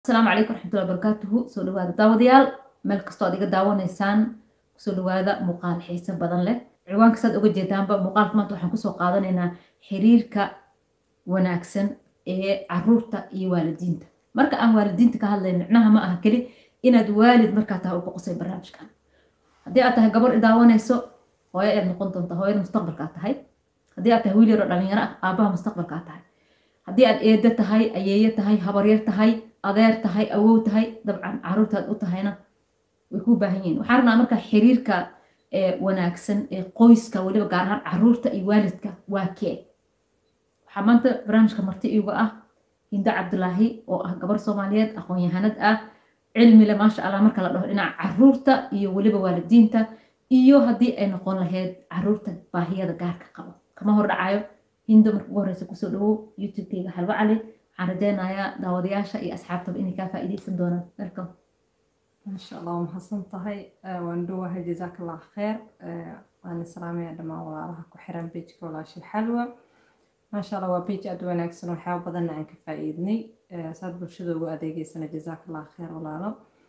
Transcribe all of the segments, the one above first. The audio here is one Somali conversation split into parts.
asalaamu calaykum raxmatullahi barakaatuhu soo dhawaada daawadayaal meel kastoo aad iga daawanaysaan kusoo dhawaada muuqaal xiise badan leh ciwaanka saad uga jeedaanba muuqaalka maanta waxaan kusoo qaadanaynaa xiriirka wanaagsan ee caruurta iyo waalidiinta marka aan waalidiinta ka hadlayn micnaha ma aha keli inaad waalid markaa tahay u boqosay barnaamijkan haddii aad tahay gabar i daawanayso hooyo ayaad noqon doontaa hooyada mustaqbalkaa tahay haddii aad tahay wiil yaroo dhalinyaro ah aabaha mustaqbalkaa tahay haddii aad eedo tahay ayeeyo tahay habaryar tahay adeer tahay awow tahay dabcan caruurtaad u tahayna way kuu baahan yihiin waxaan rabnaa marka xiriirka wanaagsan ee qoyska weliba gaar ahaan caruurta iyo waalidka waa kee waxaa maanta barnaamijka marti iiga ah hindo cabdulaahi oo ah gabar soomaaliyeed aqoon-yahanad ah cilmile maasha allah marka la dhaho dhinaca caruurta iyo weliba waalidiinta iyo haddii ay noqon lahayd caruurta baahiyada gaarka qabo kama hor dhacayo hindo marka ugu horeysa kusoo dhawow youtube-kayga xalwo cali waxaan rajeynayaa daawadayaasha iyo asxaabtaba inay kaa faa'iideysan doonaan welcome maasha allah waa mahadsan tahay waan dhowahay jazaak allah kheer waan islaamaya dhammaan walaalaha ku xiran bejka walaashii xalwa maasha allah waa bej aad wanaagsan waxyaaba badanna aan ka faa'iidnay saad bulshada ugu adeegeysana jazaak allah kheer walaalo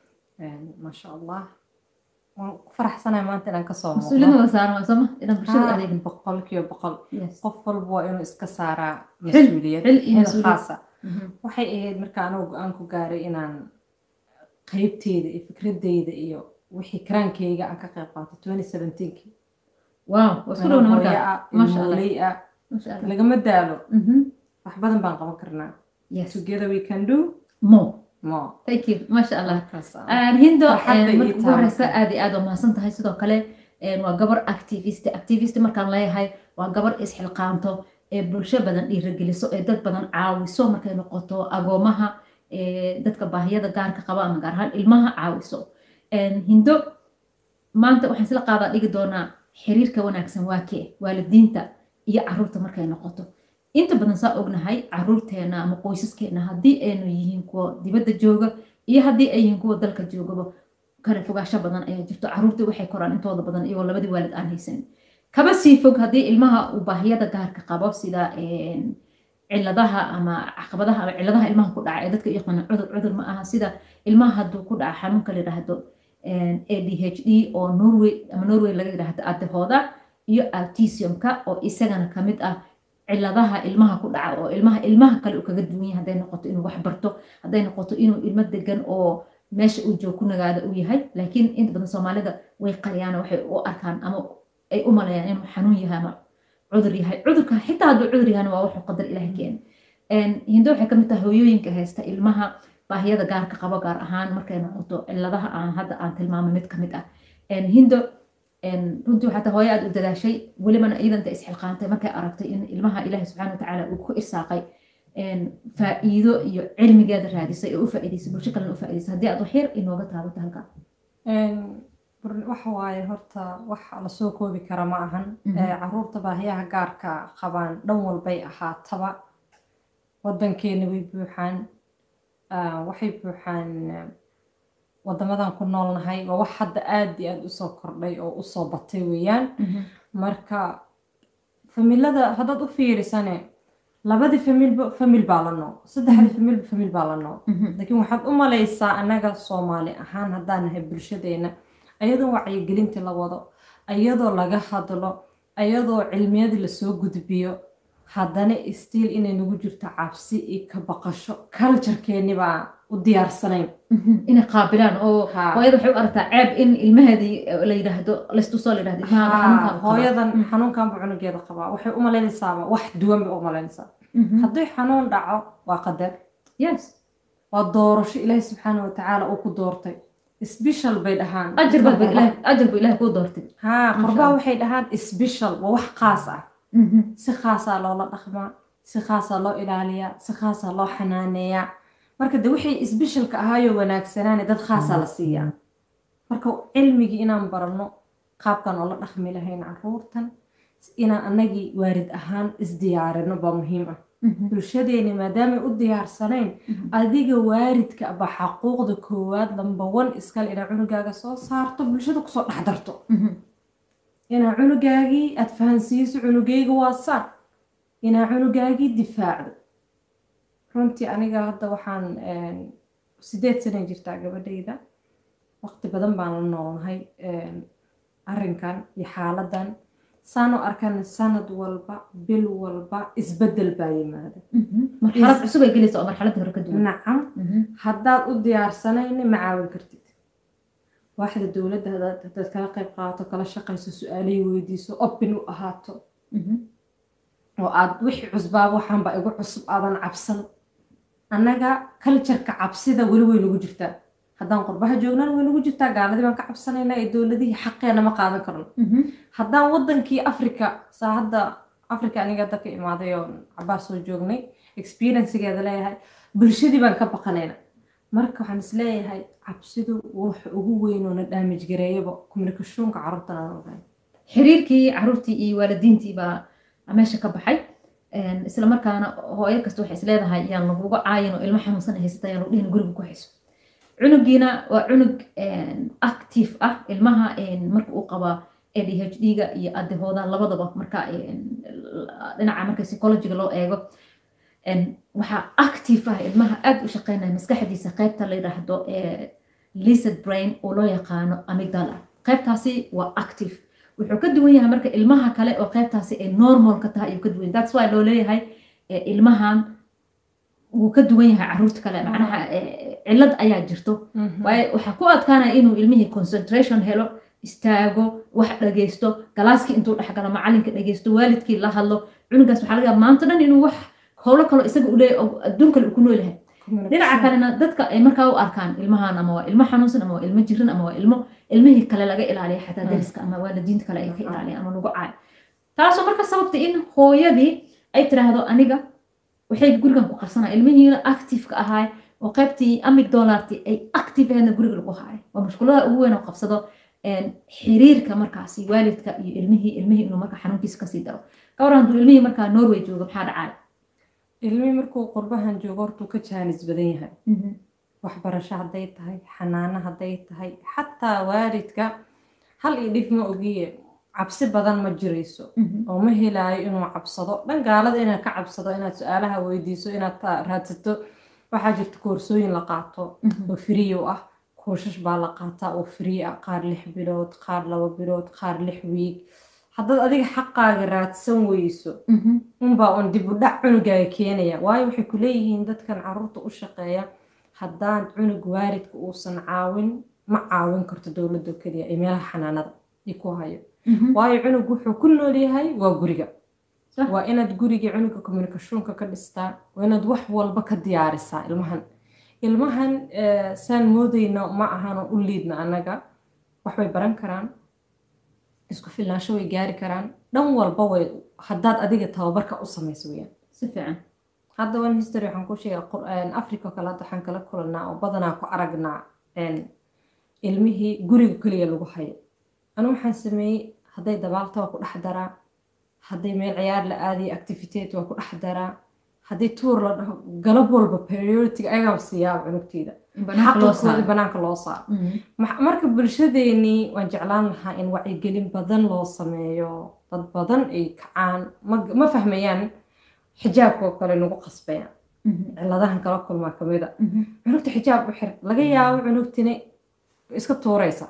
maasha allah waan ku faraxsanahay maanta inaan kasoo mas-uuliyada waa saaran waa sooma inaan bulshada adeegin boqolkiiba boqol Yes. qof walba waa inuu iska saaraa Xil- mas-uuliyad xil iyo xil mas-uuliyad. khaasa Mhm. waxay ahayd marka anuu go-aan ku gaaray inaan qeybteyda iyo fikradeyda iyo wixii karaankeyga aan ka qayb qaato twenty seventeenki wow waa isku dhowna markaa maasha allah ilmooley ah maasha allah lagama daalo Mhm. wax badan baan qaban karnaa yes together we can do more more thank you maasha allah Markaas ah. Aan hindo Farxadda een, ii marka ugu taabata. horeysa aad iyo aad waa mahadsan tahay sidoo kale een, waa gabar activist activist markaan leeyahay waa gabar isxilqaanto ee bulsho badan dhiirageliso ee dad badan caawiso markay noqoto agoomaha ee, dadka baahiyada gaarka qaba ama gaar ahaan ilmaha caawiso Een, hindo maanta waxaan isla qaadaa dhigi doonaa xiriirka wanaagsan waa kee waalidiinta iyo caruurta markay noqoto inta badan saa ognahay caruurteena ama qoysaskeena haddii aynu yihiin kuwa dibadda jooga iyo haddii ay yihiin kuwa dalka joogaba kala fogaasho badan ayaa jirto caruurtii waxay koraan intooda badan iyagoo labadii waalid aan haysanin kaba sii fog haddii ilmaha uu baahiyada gaarka qabo sida een, ciladaha ama caqabadaha ama ciladaha ilmaha ku dhaca ee dadka u yaqaana cudur cudur ma aha sida ilmaha hadduu ku dhaca xanuunka la yidhaahdo een, ADHD oo Norway ama Norway laga yidhaahdo adahooda iyo autismka oo isagana kamid ah ciladaha ilmaha ku dhaca oo ilmaha ilmaha kale uu kaga duwan yahay hadday noqoto inuu wax barto hadday noqoto inuu ilmo degan oo meesha uu joog ku nagaada uu yahay laakiin inta badan soomaalida way qariyaan waxay u arkaan ama ay u maleeyaan inuu xanuun yahay ama cudur yahay cudurka xitaa hadduu cudur yahayna waa wuxuu qadar ilaahay keena Een, hindo waxay kamid tahay hooyooyinka haysta ilmaha baahiyada gaarka qabo gaar ahaan markay noqoto ciladaha aan hadda aan tilmaamay mid kamid ah Een, hindo een, runtii waxaa tahay hooyo aad u dadaashay welibana iyadanta isxilqaantay markay aragtay in ilmaha ilaahi subxaana watacaala uu ku irsaaqay een, faa'iido iyo cilmigeeda raadisay ee u faa'iidaysay bulsho kalena u faa'iidaysay haddii aad wax yar inooga taabato halkaa Een, bur- waxa waaye horta wax lasoo koobi kara ma ahan Mhm. Ee, caruurta baahiyaha gaarka qabaan dhan walbay ahaataba wadankeena way buuxaan Ah, waxay buuxaan eh, wadamadan ku noolnahay waa wax hadda aad iyo aad usoo kordhay oo usoo batay weeyaan marka familada haddaad u fiirisane labadii familba famil baa la nool saddexdii familba famil baa la nool laakiin waxaad u malaysaa annaga soomaali ahaan haddaan nahay bulshadeena ayadoo wacyigelinta la wado ayadoo laga hadlo ayadoo cilmiyadii lasoo gudbiyo haddana stiil inay nagu jirto cabsi iyo ka baqasho culturekeeni baa u diyaarsanayn inay qaabilaan oo Ha. hooyada waxay u aragtaa ceeb in ilmaheedii la yidhaahdo laystusoo la yidhahdo ilmaha Haa, xanuunkan qaba. hooyadan Mm. xanuunkan buu cunugeeda qabaa waxay u malaynaysaaba wax duwan bay u malaynaysaa Mhm. haddii xanuun dhaco waa qadar yes waa doorasho ilaahi subxaana watacaala uu ku doortay isbishal bay dhahaan ajar baa ilaahay ajar buu ilaahay kuu doortay haa Masha qurbaa Allah. waxay dhahaan isbishal waa wax khaas ah Mhm. si khaasaa loola dhaqmaa si khaasaa loo ilaaliyaa si khaasaa loo xanaaneeyaa marka de wixii isbishalka ahaayoo wanaagsanaane dad khaasaa la siiyaa marka cilmigii inaan baranno qaabkan oo la dhaqmi lahayn caruurtan inaan annagii waarid ahaan isdiyaarino baa muhiim ah Mhm. bulshadeeni maadaamay u diyaarsanayn Mhm. adiga waaridka aba xaquuqda koowaad lamba wan iskale inaa cunugaaga soo saarto bulshada kusoo dhex darto Mhm. inaa cunugaagii aad fahansiiso cunugayga waa saan inaa cunugaagii difaacdo runtii aniga hadda waxaan sideed sanay jirtaa gabadhayda waqti badan baan la noolnahay arrinkan iyo xaaladan saan u arkan sanad walba bil walba isbedel baa yimaada marxalad cusub ay gelaysa oo marxaladda hore ka duwan nacam haddaad u diyaarsanayna ma caawin kartid waaxda dowladda hadaad kala qayb qaato kala shaqayso su-aalihii weydiiso open u ahaato oo aad wixii cusbaa waxaanba igu cusub aadan cabsan annaga cultureka cabsida weli way nagu jirtaa haddaan qurbaha joognaan way nagu jirtaa gaaladii baan ka cabsanaynaa ee dowladihii xaqeena ma qaadan karno haddaan wadankii africa saa hadda africa aniga hadda ka imaaday oo cabaar soo joognay experiencegeeda leeyahay bulshadii baan ka baqanayna marka waxaan is leeyahay cabsidu waxa ugu weyn oo na daamij gareeyaba communicationka carruurtan aan ogahay xiriirkii caruurtii iyo waalidiintii baa meesha ka baxay isla markaana hooyo kasta waxay is leedahay yaan laguga caayin oo ilmo xanuunsan haysata yaan lagu dhihin guriga ku hayso cunugiina waa cunug active ah ilmaha marka uu qabaa adhd-ga iyo adahooda labadaba marka dhinaca marka psychologiga loo eego waxaa active ah ilmaha aad u shaqeynaya maskaxdiisa qaybta la yidhaahdo lizard brain oo loo yaqaano amigdala qaybtaasi waa active wuxuu ka duwan yahay marka ilmaha kale oo qaybtaasi ay normal ka tahay ayuu ka duwan that's why loo leeyahay ilmahan wuu ka duwan yahay caruurta kale macnaha cillad ayaa jirto waayo waxaa ku adkaanaya inuu ilmihii concentration helo istaago wax dhageysto galaaskii intuu dhexgalo macalinka dhageysto waalidkii la hadlo cunugaas waxaa laga yaaba maanta dhan inuu wax howlo kaloo isaga u leeyahay adduun kale uu ku nool yahay dhinaca kalena dadka ay markaa u arkaan ilmahan ama waa ilmo xanuunsan ama waa ilmo jirin ama waa ilmo ilmihii kale laga ilaaliya xataa dariska ama waalidiinta kale ay ka ilaaliyan ama lagu caayo taasoo marka sababta in hooyadii ay tiraahdo aniga waxay gurigan ku qarsanaa ilmihiina activeka ahaay oo qaybtii amig dolarti ay active aheedna guriga lagu haay waa mashkulada ugu weyn oo qabsado xiriirka markaasi waalidka iyo ilmihii ilmihii inuu marka xanuunkiisa kasii daro gawar hadduu ilmihii markaa norway joogo maxaa dhacay ilmihii markuu qurbahan joogo hortuu ka jaanis badan yahay waxbarasho hadday tahay xanaano hadday tahay xataa waalidka hal iyo dhif ma ogiye cabsi badan ma jirayso oo ma helaayo inuu cabsado dhan gaalada inaad ka cabsado inaad su-aalaha weydiiso inaad raadsato waxaa jirta koorsooyin la qaato oo firiyo ah kooshash baa la qaataa oo firi ah qaar lix bilood qaar laba bilood qaar lix wiig haddaad adiga xaqaaga raadsan weyso unbaa un dib u dhac cunugaaga keenaya waayo waxay ku leeyihiin dadkan caruurta u shaqeeya haddaan cunug waalidka uusan caawin ma caawin karto dowladda keliya ee meelaha xanaanada i ku hayo waayo cunug wuxuu ku nool yahay waa guriga waa inaad guriga cunuga communicationka ka dhistaa waa inaad wax walba ka diyaarisaa ilmahan ilmahan saan moodayna ma ahano u liidna annaga waxbay baran karaan isku filnaansho way gaari karaan dhan walba way haddaad adiga tababarka u samayso weyaan si fiican hadda one history waxaan ku sheegay africa kale hadda waxaan kala kulanaa oo badanaa ku aragnaa ilmihii guriga keliya lagu hayo anu waxaan sameeyey hadday dabaalta waa ku dhex daraa hadday meel ciyaar la aadayo activitete waa ku dhex daraa haddii tuur la dhaho galab walba priority ayagaa siiyaa cunugteyda xaqoodii banaanka loo saaro marka bulshadeenii waan jeclaan lahaa in wacyigelin badan loo sameeyo dad badan ay kacaan ma fahmayaan xijaabka oo kale nagu qasbayaan ciladahan kala kulmaa kamida cunugta xijaab u xir laga yaabo cunugtini iska tuuraysa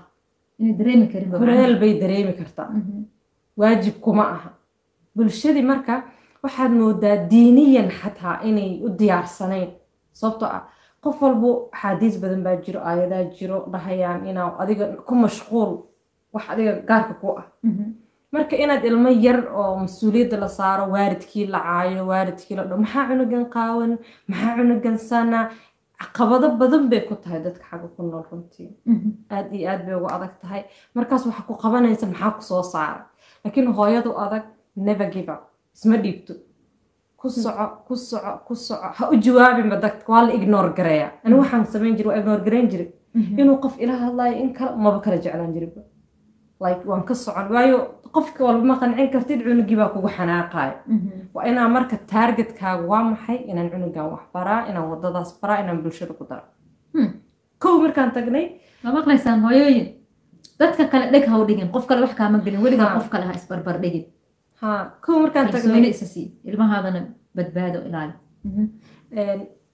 horeel bay dareemi kartaa waajib kuma aha bulshadii marka waxaad moodaa diiniyan xataa inay u diyaarsanayn sababtoo ah qof walbo axaadiis badan baa jiro aayadaa jiro dhahayaan inaa adiga ku mashquul wax adiga gaarka ku ah marka inaad ilmo yar oo mas-uuliyadda la saaro waalidkii la caayo waalidkii la dho maxaa cunugan qaawan maxaa cunugan sana caqabado badan bay ku tahay dadka xagga ku nool runtii aad iyo aad bay ugu adag tahay markaas waxaa ku qabanaysa maxaa ku soo saara laakiin hooyadu adag never give up isma dhiibto ku soco ku soco ku soco ha u jawaabinba dadka waa la ignore gareeya ani waxaan samayn jiray waa ignore gareyn jiray inuu qof ila hadlayo in kale maba kala jeclaan jirinba like waan ka socon waayo qofka walba ma qancin kartid cunugii baa kugu xanaaqayo waa inaa marka taargetkaaga waa maxay inaan cunugan wax baraa inaan wadadaas baraa inaan bulshada ku daro kow markaan tagnay ma maqlaysaan hooyooyin dadka kale dheg ha u dhigin qof kale wax kaama gelin weligaa qof kale ha isbarbar dhigin ha kow markaan kalsooni tagnay isa sii ilmahaadana badbaado ilaali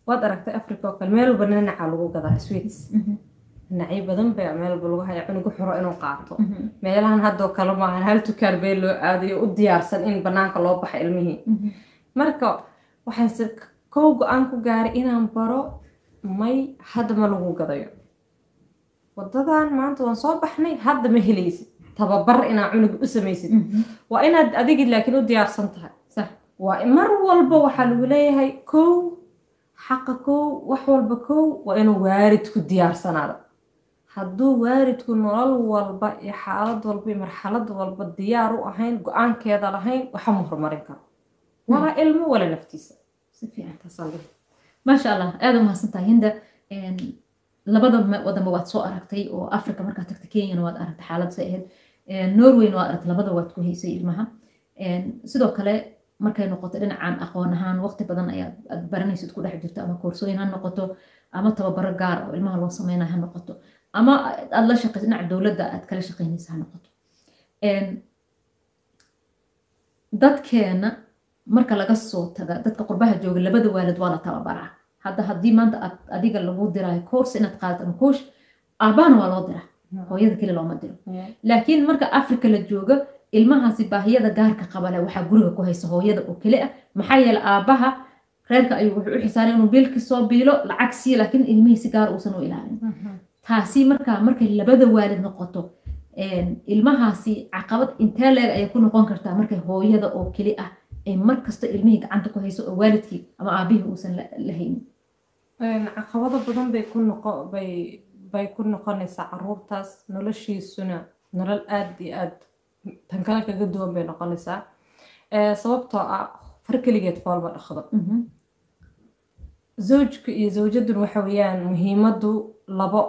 waad aragtay africa oo kale meel walba dhinaca lagu gadaa sweets dhinacyo badan baa meel walba lagu haya cunugu xuro inuu qaato meelahan haddoo kale maahan hal tukaan bee loo aadayo u diyaarsan in banaanka loo baxa ilmihii marka waxaan se kow go-aan ku gaaray inaan baro may hadda ma lagu gadayo wadadan maanta waan soo baxnay hadda ma helaysid tababar inaad cunuga u samaysid waa inaad adigii laakiin u diyaarsan tahay صح waa mar walba waxaa lagu leeyahay kow xaqa kow wax walba kow waa inuu waalidku diyaarsanaado hadduu waalidku nolol walba iyo xaalad walba iyo marxalad walba diyaar u ahayn go-aankeeda lahayn waxa ma horumarin karo walaa ilmo wala naftiisa si fiican Taasaan leeyahay. maasha allah aada u mahadsantahay hinda Een, labada ma- wadanba waad soo aragtay oo africa markaad tagtay kenyana waad aragtay xaalad say ahayd Een, norwayna waad aragtay labada waad ku haysay ilmaha Een, sidoo kale markay noqoto dhinacan aqoon ahaan waqti badan ayaad aad baranaysid ku dhex jirto ama koorsooyin ha noqoto ama tababaro gaar oo ilmaha loo sameynaya ha noqoto ama aad la shaqayso dhinaca dowladda aad kala shaqaynaysa ha noqoto Een, dadkeena marka laga soo taga dadka qurbaha jooga labada waalid waa la tababaraa hadda haddii maanta aad adiga lagu diraayo course inaad qaadato ama coach aabahana waa loo diraa hooyada keli looma diro laakiin marka africa la joogo ilmahaasi baahiyada gaarka qabale waxaa guriga ku haysa hooyada oo keli ah maxaa yeele aabaha reerka ayuu wuxuu u xisaaray inuu biilki soo biilo lacag siiyo laakiin ilmihii si gaar uusan u ilaalin taasi marka markay labada waalid noqoto een, ilmahaasi caqabad intee leeg ayay ku noqon kartaa markay hooyada oo keli ah ay mar kasta ilmihii gacanta ku hayso oo waalidkii ama aabihii uusan la la haynin Een, caqabado badan bay ku noqo bay bay ku noqonaysaa caruurtaas noloshiisuna nolol aad iyo aad tan kale kaga duwan bay noqonaysaa Ee, sababtoo ah far keligeed foolma dhaqdo Mhm, zawjka iyo zawjadun waxa weeyaan muhiimadu labo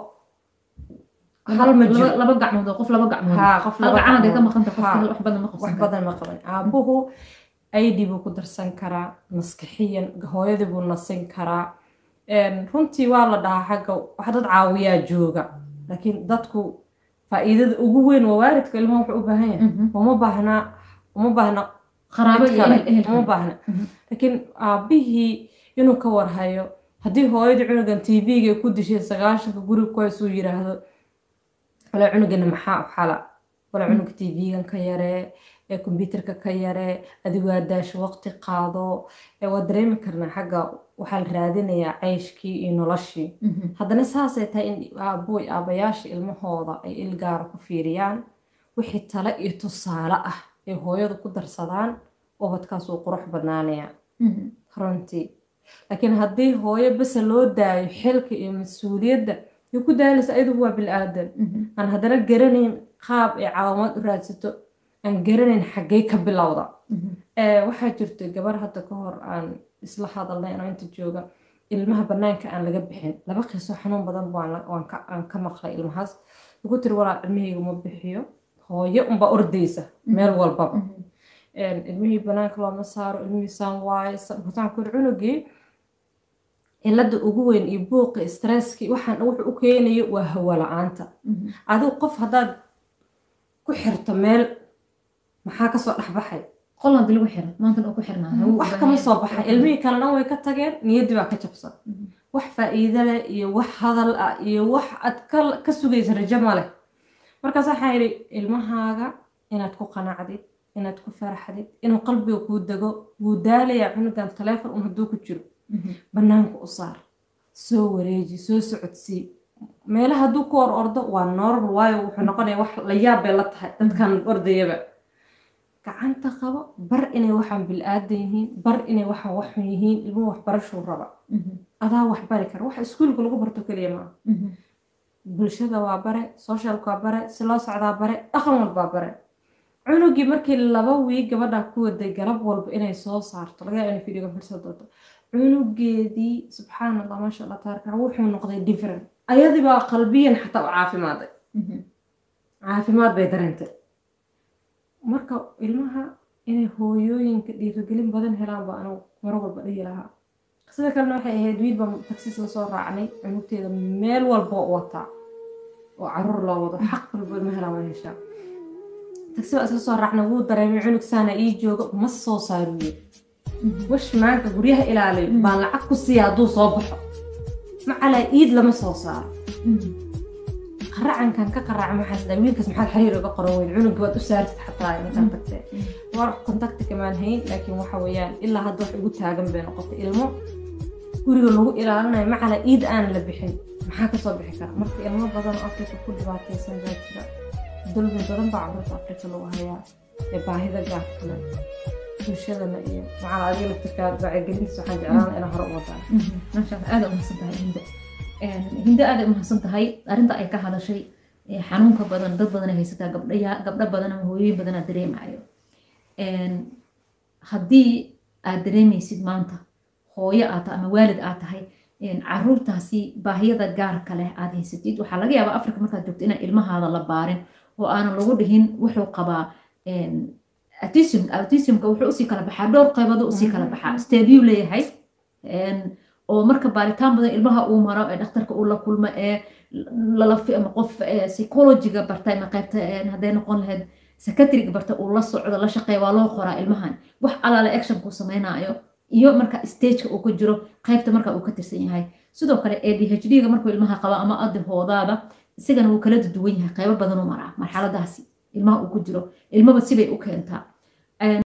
hal ma laba jiro laba gacmood oo qof laba gacmood haa qof hal laba gacan haday ka gacmood. maqanta qof Haa. kale wax badan ma wax qabsan karo badan ma qaban aabuhu aidi buu ku darsan karaa maskaxiyan hooyadii buu nasin karaa Een, runtii waa la dhahaa xagga wax dad caawiyaa jooga laakiin dadku faa'iidada ugu weyn waa waalidka ilmaha wuxuu u baahan yahay Mhm. uma baahna uma baahna qaraabo mid iyo kale, ehel ehel uma baahna Mhm. laakiin aabihii inuu ka warhayo haddii hooyadii cunugan tv-ga ku dishay sagaashanka guriga ku haysuu yiraahdo wala cunugana maxaa u xala wala cunuga tv-gan ka yaree ee kombyuutarka ka yaree adigu waa daasho waqti qaado ee waa dareemi karnaa xagga waxaa la raadinayaa ceyshkii iyo noloshii Mhm. haddana saasay tahay in aaboy aabayaasha ilmahooda ay ilgaara ku fiiriyaan wixii tale iyo tusaale ah ay hooyadu ku darsadaan ubadkaas wuu qurux badnaanaya Mhm. runtii laakiin haddii hooyo bese loo daayo xilka iyo mas-uuliyadda ay ku daalaysa ayadugu waa bil-aadan Mhm. aan haddana garanayn qaab ay caawimaad u raadsato aan garanayn xaggay ka bilowda Mhm. Ee, waxaa jirta gabar hadda ka hor aan isla hadalnay anoo inta jooga ilmaha banaanka aan laga bixin laba qiso xanuun badan baan la- waan ka- aan ka maqlay ilmahaas ugu tiri walaa ilmahayga ma bixiyo hooyo unbaa ordaysa meel walbaba Mhm. Een, ilmihii banaanka looma saaro ilmihii saan waaye sa- waxaan ku yiri cunugii cilada ugu weyn iyo buuqi stresski waxaan wuxuu u keenayo waa hawo la-aanta Mhm. adigu qof haddaad ku xirto meel maxaa kasoo dhexbaxay qol hadii lagu xiro maantana uu ku xirnaa hawo u wax baahan kama yahay. soo baxay ilmihii kale dhan way ka tageen niyaddii baa ka jabsan Mhm. wax faa'iido leh iyo wax hadal ah iyo wax aad ka, ka sugaysa rajo ma leh markaas waxaa yidhi ilmahaaga inaad ku qanacdid inaad ku faraxdid inuu qalbiga kuu dego wuu daalayaa cunugan taleefon un hadduu ku jiro Mhm. banaanka u saar soo wareeji soo socodsii meelaha hadduu ku or ordo waa normal waayo wuxuu noqonaya wax la yaab bay la tahay dadkan ordayaba gacanta qabo bar inay waxaan bil-aadan yihiin bar inay waxaan waxxun yihiin ilmuhu waxbarashuu raba Mhm. adaa wax bari kara waxa iskuulka lagu barto keliya maaha Mhm. bulshada waa bare socialka waa bare si loo socdaa bare dhaqan walbaa bare cunugii markii laba wiig gabadhaa ku waday galab walba inay soo saarto laga yaaba inay videoga fiirsan doonto cunugeedii subxaan allah maasha allah taarika wuxuu noqday different ayadii baa qalbiyan xataa u caafimaaday Mhm. caafimaad bay dareentay marka ilmaha inay hooyooyinka dhiirigelin badan helaan baa anigu mar walba dhihi lahaa sida kalena waxay ahayd wiil baan tagsiis lasoo raacnay cunugteeda meel walba oo u wataa oo caruur loo wado xaq walba ilma helaan way heshaa tagsi baa isla soo raacnay wuu dareemay cunug saana ii jooga ma soo saaruye washmaanka guryaha ilaaliyo baan lacag ku siiya hadduu soo baxo macalaa iid lama soo saaro qaracankan ka qaraca maxaas dhaa wiilkaas maxaad xiriir uga qoran weyn cunuga waad u saartid xataa markaad tagtee war kontakti kamaan hayn laakiin waxa weeyaan ilaa hadda wax igu taagan bay noqotay ilmo guriga lagu ilaalinayo macala iid aan la bixin maxaa kasoo bixi kara marka ilmo badan oo afrika ku dhibaataysan baa jira dulmi badan baa carruurta afrika lagu hayaa ee baahida gaarkale bulshadana iyo macala adiga laftirkaa wacyigelintiis waxaan jeclaan inaa hore u wadaan maasha allah aada umahadsan tahay hinde hinde aada umahadsan tahay arrinta ay ka hadashay xanuunka badan dad badan ay haysataa gabdhaya gabdho badan ama hooyooyin badan aad dareemayo haddii aad dareemaysid maanta hooyo aad tahay ama waalid aad tahay caruurtaasi baahiyada gaarka leh aad haysatid waxaa laga yaabaa afrika markaad joogto inaan ilmahaada la baarin oo aanan lagu dhihin wuxuu qabaa autism autismka wuxuu usii kala baxaa dhowr qaybado usii kala baxaa steebyuu leeyahay oo marka baaritaan badan ilmaha uu maro ee dhakhtarka uu la kulmo ee lalafi ama qof psychologiga barta ama qaybta hadday noqon lahayd secretariga barta uu la socdo la shaqeeya waa loo qoraa ilmahan wax alaale actionkuu samaynayo iyo marka stageka uu ka jiro qaybta marka uu ka tirsan yahay sidoo kale adhd-ga markuu ilmaha qaba ama adihoodaada isagana wuu kala duwan yahay qaybo badan u maraa marxaladaasi ilmaha uu ku jiro ilmaba sibay u keentaa